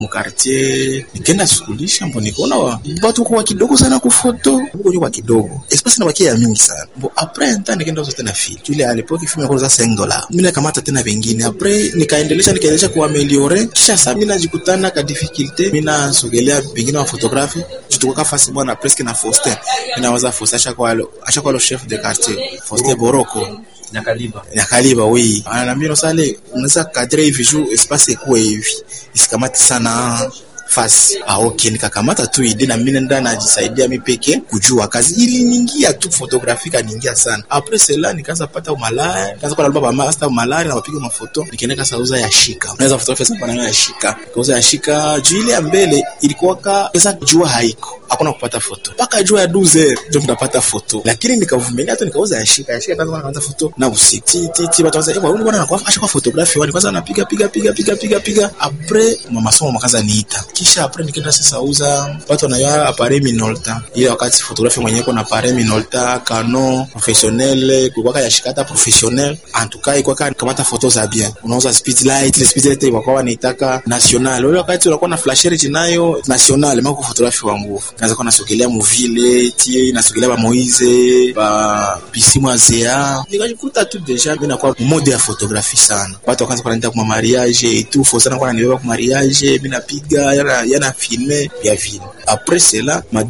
mukartier nikenda sukulisha mbo nikaona batu kwa kidogo sana kufoto huko kwa kidogo espace na bakia ya mingi sana mbo après un temps nikaenda uza tena film ile à l'époque film kwa 5 dollars mimi nakamata tena vingine après nikaendelesha nikaendelesha kuameliore kisha sasa mimi najikutana ka difficulté mimi nasogelea vingine wa photography jituka fasi bwana presque na Faustin ninawaza Faustin acha kwa acha kwa le chef de quartier Faustin Boroko Nyakaliba. Nyakaliba oui. Ananiambia no sale unaweza kadri hivi juu espace ikuwe hivi. Isikamati sana fasi. Ah, okay, nikakamata tu ide na mimi nenda najisaidia mimi peke kujua kazi ili niingia tu photographique niingia sana. Après cela nikaanza pata umalaya, nikaanza kwa alba master umalaya na mapiga mafoto. Nikaenda kasa uza ya shika. Unaweza photography sasa pana ya shika. Kauza ya shika juu ile ya mbele ilikuwa ka pesa jua haiko. Hakuna kupata foto. Paka jua ya 12 ndio tunapata foto. Lakini nikavumilia tu nikauza ya shika. Ya shika kwanza naanza foto na usiku. Ti ti ti watu wanasema, "Eh, bwana anakuwa asha kwa photography wani kwanza anapiga piga piga piga piga piga." Après mama somo makaza niita. Kisha après nikaenda sasa uza watu wanayo appareil Minolta. Ile wakati photography mwenyewe kuna appareil Minolta, Canon professionnel, kulikuwa ya shikata professionnel. En tout cas ilikuwa kamata foto za bien. Unauza speed light, ile speed light ilikuwa wanaitaka national. Ile wakati unakuwa na flasher nayo national, mako photography wa nguvu. Kaanza kwa nasogelea muvile, tie nasogelea ba Moise, ba Bisimu Azea. Nikajikuta tu deja mimi nakuwa mode ya photography sana. Watu wakaanza kuniita kwa mariage et tout, faut sana kwa nibeba kwa mariage, mimi napiga yana yana filme ya vile. Après cela, ma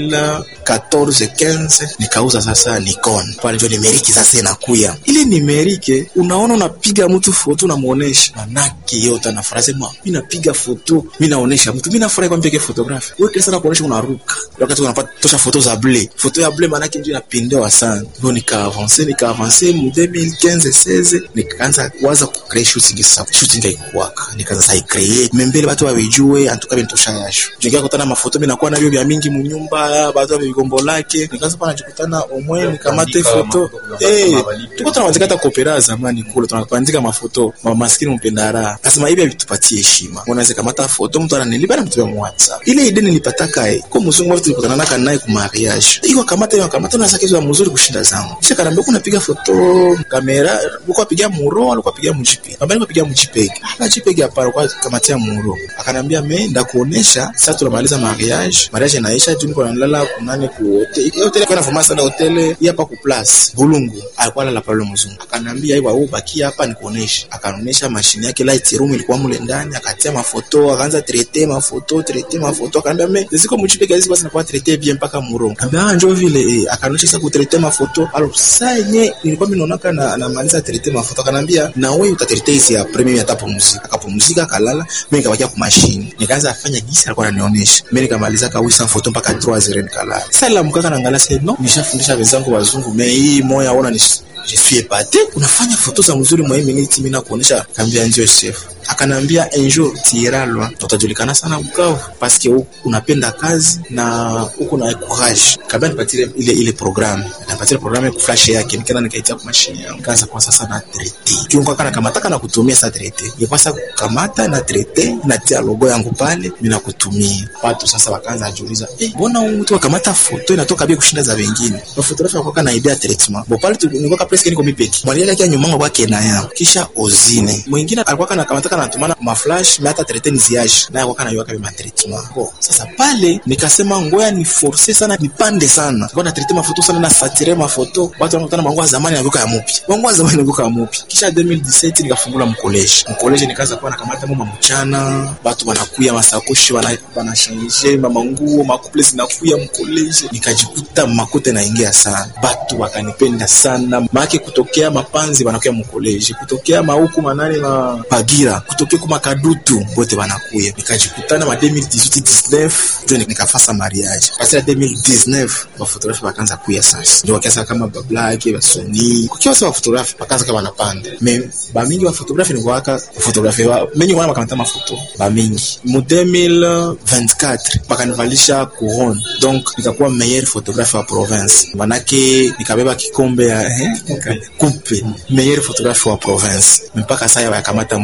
2014 15 nikauza sasa Nikon. Pale ndio nimeriki sasa inakuya. Ile nimerike unaona unapiga mtu foto unamuonesha. Manake yote anafurahi sema mimi napiga foto, mimi naonesha mtu, mimi nafurahi kwa mpige photography. Wewe kesa na kuonesha unaruka. Wakati unapata tosha foto za blé. Foto ya blé manake ndio inapendewa sana. Ndio nika avancer nika avancer mu 2015 16 nikaanza kuanza ku create shooting sasa. Shooting haikuwaka. Nikaanza sai create. Membele watu wawejue antuka binitosha yasho. Jingia kutana mafoto mimi nakuwa navyo vya mingi munyumba, watu wa vigombo lake. Nikaanza pana jikutana omwe nikamate foto. Eh, tuko tunawazika hata kopera zamani kule tunapandika mafoto. Mama maskini mpenda raha. Nasema hivi vitupatie heshima. Unaweza kamata foto mtu ananilipa na mtu wa WhatsApp. Ile idea nilipataka eh. Kwa mzungu watu tulikutana naka naye ku mariage. Iko kamata hiyo kamata na sakizo ya mzuri kushinda zangu. Kisha kanambia kuna piga foto kamera, uko piga muro, alikuwa piga mjipe. Baba alikuwa piga mjipe. Hapa jipe hapa kwa kamatia muro. Akanambia mimi ndakuonesha sasa tunamaliza mariage. Mariage inaisha tu niko nalala kunane ku hotel. Hotel kwa nafanya sana hotel hapa ku place. Bulungu. Alikuwa lala pale mzungu. Akanambia hiyo wewe baki hapa nikuonesha. Akaonesha mashine yake light room ilikuwa mule ndani, akatia mafoto, akaanza traiter mafoto, traiter mafoto. Akanambia mimi ziko mjipe kazi basi nakuwa traiter bien mpaka muro. Akanambia ah, njoo vile eh. Akaonesha sasa kutraiter mafoto. Alors sasa yenyewe nilikuwa mimi naona na anamaliza traiter mafoto. Akanambia na wewe utatraiter hizi ya premier atapumzika. Akapumzika akalala, mimi nikabakia kwa mashine. Nikaanza afanya gisi alikuwa ananionyesha. Mimi nikamaliza kawisa foto mpaka 3h nikalala. Sasa la mkaka naangalia sasa no, nishafundisha wenzangu wazungu, mimi hii moya ona ni je suis épaté. Unafanya foto za mzuri mwa minute mimi nakuonesha, kambia ndio chef. Akanambia un jour tiralwa utajulikana sana Bukavu parce que unapenda kazi na uko na courage. Kabla nipatie ile ile programme, nipatie programme ya flash yake, nikaenda nikaitia kwa mashine yangu, kaanza kwa sasa na traiter. Kiungo kana kamata kana kutumia sa traiter. Nilipasa kukamata na traiter na tia logo yangu pale, mimi nakutumia. Watu sasa wakaanza kujiuliza, eh, mbona huyu mtu akamata foto inatoka bila kushinda za wengine? Kwa photography kwa kana idea treatment. Bo pale nilikuwa presque niko mipeki. Mwalimu yake nyuma yangu kwake na yao. Kisha ozine. Mwingine alikuwa kana kamata kana tumana ma flash na hata traiter niziaje. Naye kwa kana yoka ma treatment. Bo sasa pale nikasema ngoya ni forcer sana nipande sana. Kwa na traiter mafoto sana na satire mafoto. Watu wanakutana mangu zamani na ya mupi. Mangu wa zamani na ya mupi. Kisha 2017 nikafungula mkoleji. Mkoleji nikaanza kuwa nakamata mama mchana. Watu wanakuya masakoshi wana wanashangishe mama nguo makuple zinakuya mkoleji. Nikajikuta makote naingia sana. Watu wakanipenda sana. Maake kutokea mapanzi wanakuya mkoleji. Kutokea mauku manane na bagira. Kutokea kuma kadutu wote wanakuya. Nikajikutana ma 2018 19 ndio nikafasa mariage. Kasi 2019 wa photography wakaanza kuya sasa. Ndio wakaanza kama bablake, basoni. Kukiwa sawa photography wakaanza kama wanapanda. Me ba mingi wa photography ni waka photography wa mengi wana makamata mafoto. Ba mingi. Mu 2024 bakanivalisha couronne. Donc nikakuwa meilleur photographe wa province. Manake nikabeba kikombe ya eh, coupe meilleur photographe wa province. Mpaka sasa yakamata mwingine kwa sababu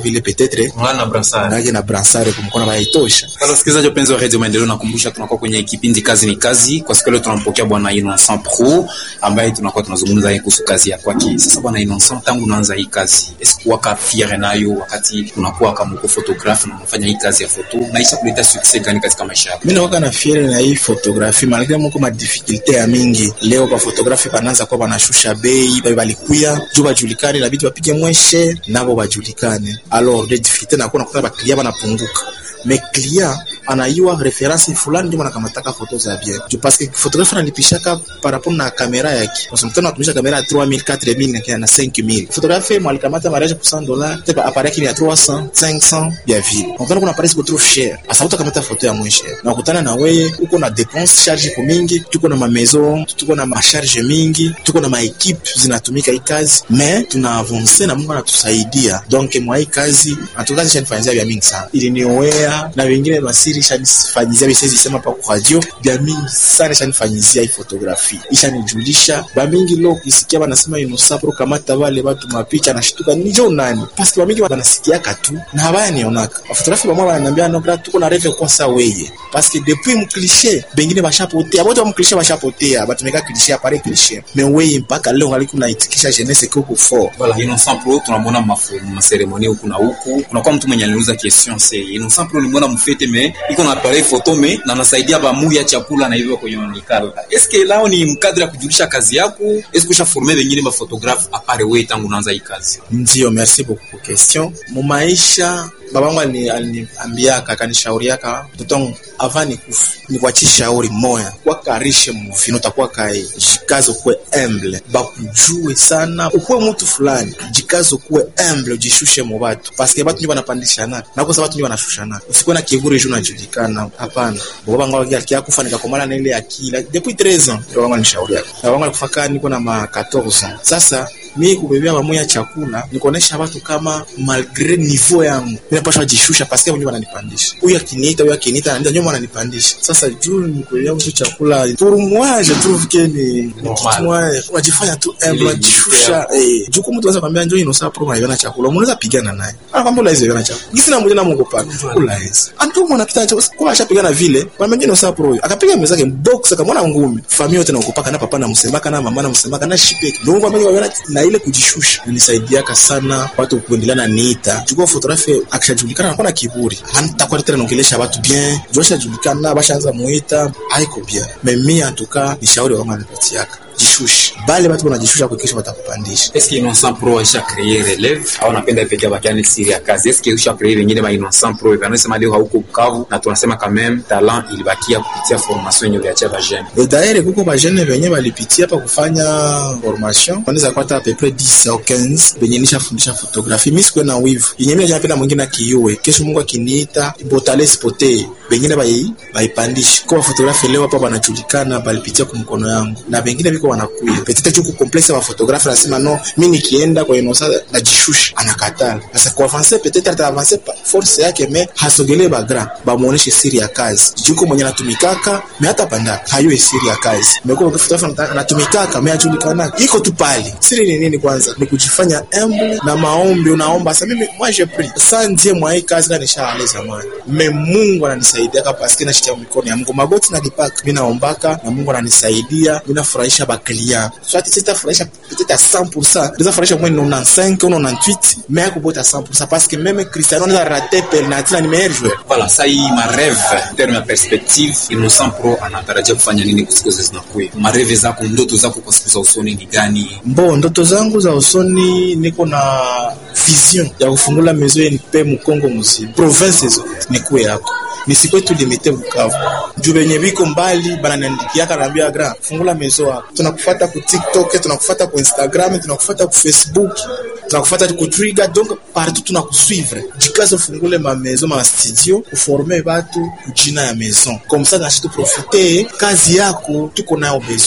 vile peut-être Ngana na brassard. ngake na bransare kumkona baitosha Sasa wasikilizaji wapenzi wa Radio Maendeleo, nakumbusha tunakuwa kwenye kipindi kazi ni kazi. Kwa siku leo tunampokea bwana Innocent Pro ambaye tunakuwa tunazungumza yeye kuhusu kazi ya kwake. Sasa bwana Innocent, tangu unaanza hii kazi, esikuwa ka fiere nayo wakati unakuwa kama uko photographe na unafanya hii kazi ya foto, na isha kuleta success gani katika maisha yako? mi nakwaka na fiere na hii fotografi malgre moko madifikulte ya mingi leo bafotografi bananza kuwa banashusha bei babe balikuya juu bajulikane na bitu bapige mweshe nabo bajulikane alors de difficulté nakuwa nakuta baklia banapunguka me client anayua reference fulani ndio anakamataka foto za bien juu parce que photographe analipishaka par rapport na kamera yake kwa sababu anatumisha kamera ya 3000 4000 na kia na 5000 photographe mwalikamata mariage pour 100 dollars tepa appareil kini ya 300 500 ya vile unakuta kuna appareil siko trop cher asa utakamata foto ya mwishe na kukutana na wewe uko na dépense charge kwa mingi tuko na maison tuko na macharge mingi tuko na maequipe zinatumika hii kazi mais tuna avance na Mungu anatusaidia donc mwa hii kazi atukazi shanifanyizia vya mingi sana iliniowea na wengine masiri shanifanyizia bisiwezi sema pa kwa radio vya mingi sana shanifanyizia hii fotografi ishanijulisha ba mingi lo kisikia banasema inosapro kamata wale watu mapicha nashtuka nijo nani paske ba mingi banasikiaka tu na habaya nionaka bafotografi bamwa bananiambia no gra tuko na reve kwa sa weye paske depuis mklishe bengine bashapotea bote mklishe bashapotea batumeka klishe apare klishe me weye mpaka leo ngali kunaitikisha jeunesse koko fort Voilà, Innocent Pro tunamwona mafu maseremoni huku na huku. Kunakuwa mtu mwenye aliuza question c'est Innocent Pro nilimwona mfete me iko na appareil photo me na anasaidia bamu ya chakula na hivyo kwenye onikala. Est-ce que lao ni mkadri ya kujulisha kazi yako? Est-ce que ushaforme wengine ba photographe apare wewe tangu unaanza hii kazi? Ndio, merci beaucoup kwa question. Mumaisha babangu alini- aliniambiaka akanishauriaka mtoto wangu avant nikufa nikuachie shauri moya kwakarishe muvino utakuwa kai jikazo kuwe humble bakujue sana ukuwe mtu fulani jikazo kuwe humble ujishushe mu batu paske batu ndio banapandishana na kwa sababu batu ndio banashushana usikuwe na kiburi juu unajulikana hapana babangu alikia kufa nikakomana na ile akili depuis 13 ans babangu anishauriaka babangu alikufa kaa niko na ma 14 ans sasa mi kubebea mamoya chakula nikuonesha watu kama malgre niveau yangu minapashwa jishusha paske wenyewe wananipandisha huyu akiniita huyu akiniita anaenda nyuma wananipandisha sasa juu nikubebea mtu chakula pour moi je trouve que ni ni Normal. kitu moya unajifanya tu Ile humble unajishusha eh juu kama mtu anaweza kwambia njoo inosa pro unaiona chakula unaweza pigana naye anakwambia unaweza iona chakula gisi na mwingine mungu pa unaweza antu mwana kita cha kwa ashapigana vile kwa mwingine inosa pro akapiga mwenzake box akamwona ngumi familia yote na ukupaka na papa na msemaka na mama na msemaka na shipeki ndio kwa mimi na ile kujishusha nisaidiaka sana watu kuendelea na niita chukua fotografi akishajulikana anakuwa na kiburi hantakuwa tena naongelesha watu bien josha julikana bashaanza muita haiko bien mimi atuka ni shauri wangu anipatiaka jishushe bale watu wanajishusha kuhakikisha watakupandisha Est-ce que Innocent Pro aisha créer relève au napenda pekee bakiani siri ya kazi? Est-ce que usha créer wengine ba Innocent Pro hivi? Anasema leo hauko Bukavu na tunasema quand même talent ilibakia kupitia formation yenye uliachia ba jeune. Et d'ailleurs kuko bajene venye balipitia pa kufanya formation wanaweza kupata à peu près 10 au 15 venye nishafundisha fotografi mi sikuwe na wivu yenye mi napenda mwingine akiue kesho mungu akiniita botale sipotee bengine bai baipandishe kwa fotografi leo hapa banajulikana balipitia kwa mkono yangu na bengine biko wanakuya petite tu kukomplexe wa fotografi anasema no mi nikienda kwa inosa najishusha anakatala sasa kwa avancer peut-être ata avancer pa force yake me hasogelee bagra bamuoneshe siri ya kazi juko mwenye anatumikaka me hata panda hayue siri ya kazi mekuwa fotografi anatumikaka me ajulikana iko tu pale siri ni nini kwanza ni kujifanya humble na maombi unaomba sasa mimi moi je prie sasa ndiye mwa hii kazi kana nishaale zamani me Mungu ananisaidia kapa paske nashikia mikono ya Mungu magoti nalipaka mimi naombaka na Mungu ananisaidia mimi nafurahisha baklia swati sitafurahisha peut-être à 100% ndio furahisha mwe 95 ou 98 mais akubota 100% parce que même Cristiano anaweza rater penalty na ni meilleur joueur Voilà, ça hii mareve en terme ya perspective, Innocent Pro anatarajia kufanya nini kwa siku zinakuja? Mareve zako, ndoto zako kwa siku za usoni ni gani? Mbo, ndoto zangu za usoni, niko na vision ya kufungula mezo nipe Mkongo mzima, province zote nikuwe yako nisikwe tu limite Bukavu juu benye biko mbali bananiandikiaka naambia gra fungula mezo yako, tunakufuata ku TikTok, tunakufuata ku Instagram, tunakufuata ku Facebook, tunakufuata ku Twitter, donc partout tunakusuivre. Jikaze ufungule ma maison ma studio, uforme batu kujina ya maison comme ça, nashi tu profite kazi yako tuko nayo besoin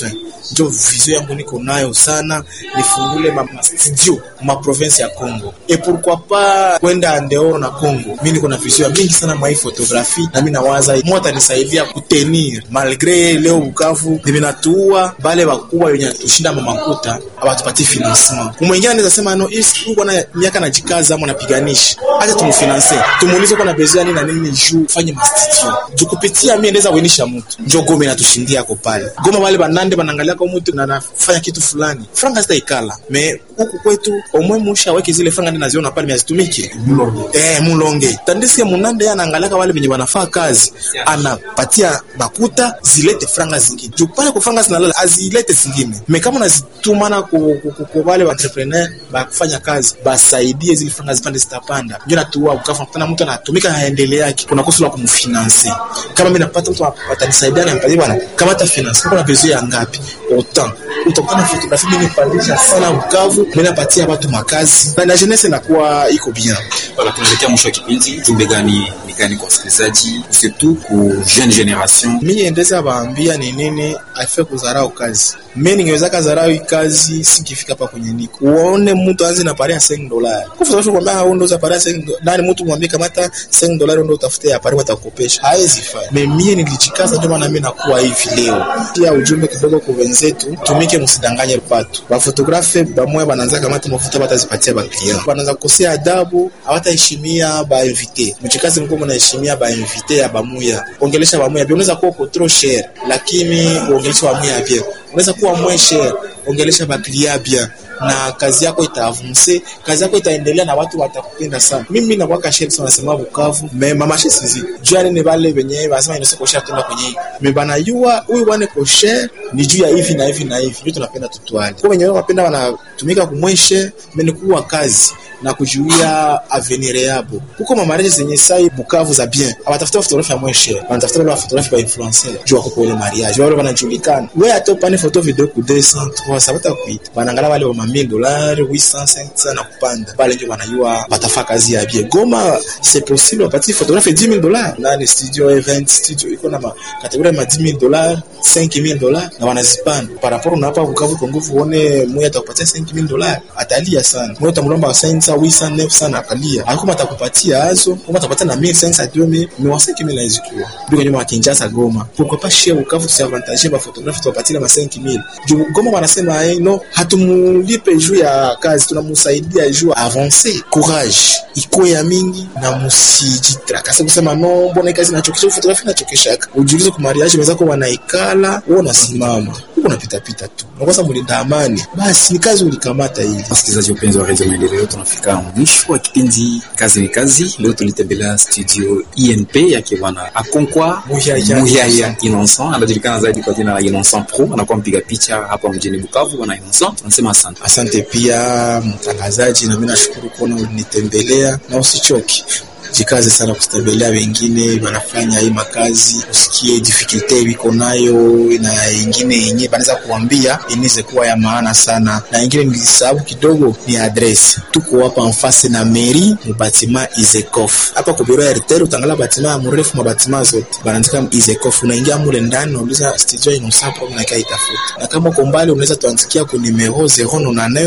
njo vision yangu niko nayo sana, nifungule ma, ma studio ma province ya Congo et pourquoi pas kwenda dehors na Congo. Mimi niko na vision mingi sana mwa hii photographie, na mimi nawaza Mungu atanisaidia kutenir malgre leo Bukavu nimenatua bale bakubwa wenye tushinda mamakuta abatupatie financement. Kumwingine anaweza sema no, hii uko na miaka najikaza ama napiganisha, acha tumfinance, tumuulize kwa na besoin nini na nini juu fanye ma studio juu kupitia mimi naweza kuenisha mtu njo Goma inatushindia ko pale Goma, wale banande banaangalia kwa mtu na nafanya kitu fulani, franga zita ikala me huku kwetu omwe musha weke zile franga ndi naziona pale miazitumike eh, mulonge tandisi ya munande anaangalia wale wenye wanafaa kazi, anapatia bakuta zilete franga zingine juu pale kwa franga zinalala azilete zingine me kama unazitumana kwa wale entrepreneur bakufanya kazi basaidie zile franga zipande zitapanda, ndio natuwa ukafa kutana mtu anatumika haendelea yake, kuna kosa la kumfinance. Kama mimi napata mtu atanisaidia na mpatie bwana, kama hata finance kuna besoin ya ngapi autant utakutana photography mimi nipandisha sana Bukavu, mimi napatia watu makazi na na jeunesse inakuwa iko bien. Wala tunaelekea mwisho wa kipindi, jumbe gani ni gani kwa wasikilizaji, surtout ku jeune generation? Mimi endeza baambia ni nini afe kudharau kazi. Mimi ningeweza kudharau hii kazi sikifika hapa kwenye niko. Uone mtu anze na pare ya 5 dollars. Kwa sababu kwamba hao ndo za pare ya 5 nani mtu mwambie kama hata 5 dollars ndo utafute ya pare watakopesha. Haiwezi fanya. Mimi nilijikaza ndio maana mimi nakuwa hivi leo. Pia ujumbe kidogo kwa wenzetu, tumike msidanganye watu. Ba photographe bamwe banaanza kama hata mafuta batazipatia ba client. Banaanza kukosea adabu, hawataheshimia ba invité. Mchikazi mkuu mnaheshimia ba invité ya bamuya. Ongelesha bamuya. Unaweza kuwa uko trop cher, lakini uongelesha bamuya bien. Unaweza kuwa moins cher, ongelesha ba client bien na kazi yako itaavunse, kazi yako itaendelea na watu watakupenda sana. Mimi na kwaka sheri sana nasema Bukavu me mama sheri sizi jua nini vale venye basema inose kosha tunda kwenye me bana yua huyu bwana kosher ni juu ya hivi na hivi na hivi, ndio tunapenda tutwali kwa wenyewe wanapenda wanatumika kumweshe meni kuwa kazi na kujuia avenir yabo kuko mamareje zenye sai Bukavu za bien abatafuta fotografi ya mweshe wanatafuta wale fotografi ba influencer juu wako kwa ile mariage wale wanajulikana wewe atopane photo video ku 200 300 batakuita wanaangalia wale wa 1000 dollars 800 500 na kupanda pale ndio wanajua batafaa kazi ya bien Goma c'est possible wapatie fotografi 10000 dollars nani studio event studio iko na kategoria ma 10000 dollars 5000 dollars na wanazipanda par rapport na hapa Bukavu kwa nguvu uone mmoja atakupatia 5000 dollars atalia sana mmoja utamlomba 500 800 900 akalia alikuwa atakupatia hazo kama atapatia na 1500 2000 mais wa 5000 haizi kuwa ndio kwenye wa Kinshasa Goma pourquoi pas chez Bukavu tu avantage ba photographe tuwapatie ma 5000 juu Goma wanasema eh, no hatumulipe juu ya kazi tunamsaidia juu avancer courage iko ya mingi na msijitrakase kusema no mbona kazi inachokesha photography inachokesha ujiulize kwa mariage wenzako wanaikala wewe unasimama huko unapita pita tu unakosa mlinda amani basi ni kazi ulikamata hivi Wasikilizaji wapenzi wa Radio Maendeleo, tunafika mwisho wa kipindi kazi ni kazi. Leo tulitembelea studio INP yake bwana Akonkwa Muyaya. Muyaya Innocent, anajulikana zaidi kwa jina la Innocent Pro, anakuwa mpiga picha hapa mjini Bukavu. Bwana Innocent, tunasema asante. Asante pia mtangazaji, na mimi nashukuru kuona ulinitembelea, na usichoki jikaze sana kutembelea wengine wanafanya hii makazi, usikie difficulty wiko nayo, na ingine yenyewe banaweza kuambia inaweza kuwa ya maana sana, na ingine nilisahau kidogo ni address. Tuko hapa mfase na meri mu batima Izekof hapa ku biro ya RTL, utangala batima ya mrefu mabatima zote banaandika Izekof, unaingia mule ndani, unauliza studio Innocent Pro na kai tafuta, na kama uko mbali unaweza tuandikia ku numero 099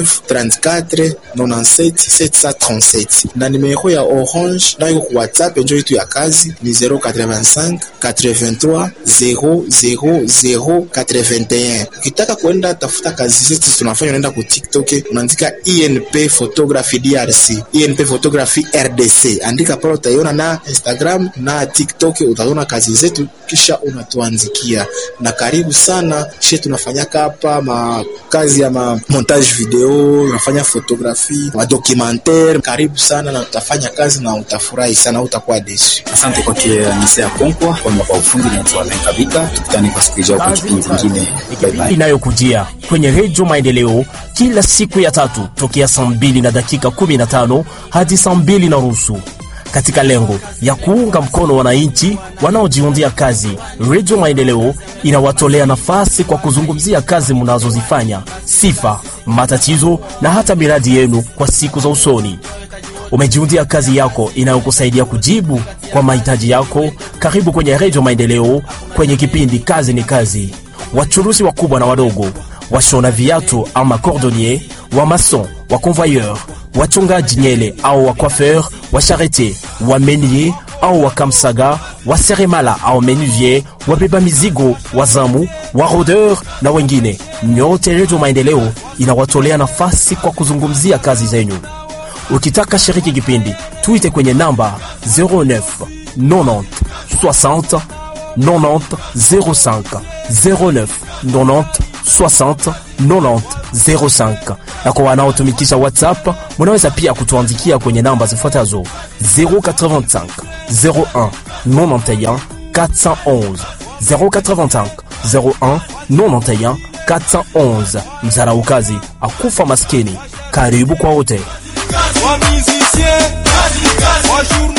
34 97 737 na numero ya Orange nayo ku WhatsApp njo yetu ya kazi ni 085 83 000 81. Ukitaka kwenda tafuta kazi zetu tunafanya, unaenda ku TikTok unaandika INP Photography DRC, INP Photography RDC, andika pale, utaiona na Instagram na TikTok utaona kazi zetu, kisha unatuandikia. Na karibu sana she, tunafanyaka hapa makazi ya ma montage video, unafanya photography, ma documentaire. Karibu sana na utafanya kazi na utafurahi sana, utakuwa desu. Asante kwake Anise ya Konkwa kwamba kwa ufundi na Alain Kabika. Tukutane kwa siku ijayo kwa kipindi kingine. Bye bye. inayokujia kwenye redio Maendeleo kila siku ya tatu tokea saa mbili na dakika 15 hadi saa mbili na nusu katika lengo ya kuunga mkono wananchi wanaojiundia kazi. Redio Maendeleo inawatolea nafasi kwa kuzungumzia kazi mnazozifanya, sifa, matatizo na hata miradi yenu kwa siku za usoni. Umejiundia kazi yako inayokusaidia kujibu kwa mahitaji yako. Karibu kwenye Redio Maendeleo kwenye kipindi Kazi ni Kazi. wachuruzi wakubwa na wadogo, washona viatu ama cordonnier, wa mason, wa convoyeur, wachongaji nyele au wa coiffeur, wa charretier, wa menier au wa kamsaga, wa seremala au menuvier, wabeba mizigo, wazamu, wa rodeur na wengine. Nyote Redio Maendeleo inawatolea nafasi kwa kuzungumzia kazi zenyu. Ukitaka shiriki kipindi, tuite kwenye namba 09 90 60 90 05 09 90 60 90 05. Na kwa wanaotumikisha WhatsApp, munaweza pia kutuandikia kwenye namba zifuatazo 085 01 91 411 085 01 91 411. Msaraukazi akufa maskini. Karibu kwa wote. wa musicien, wa journaliste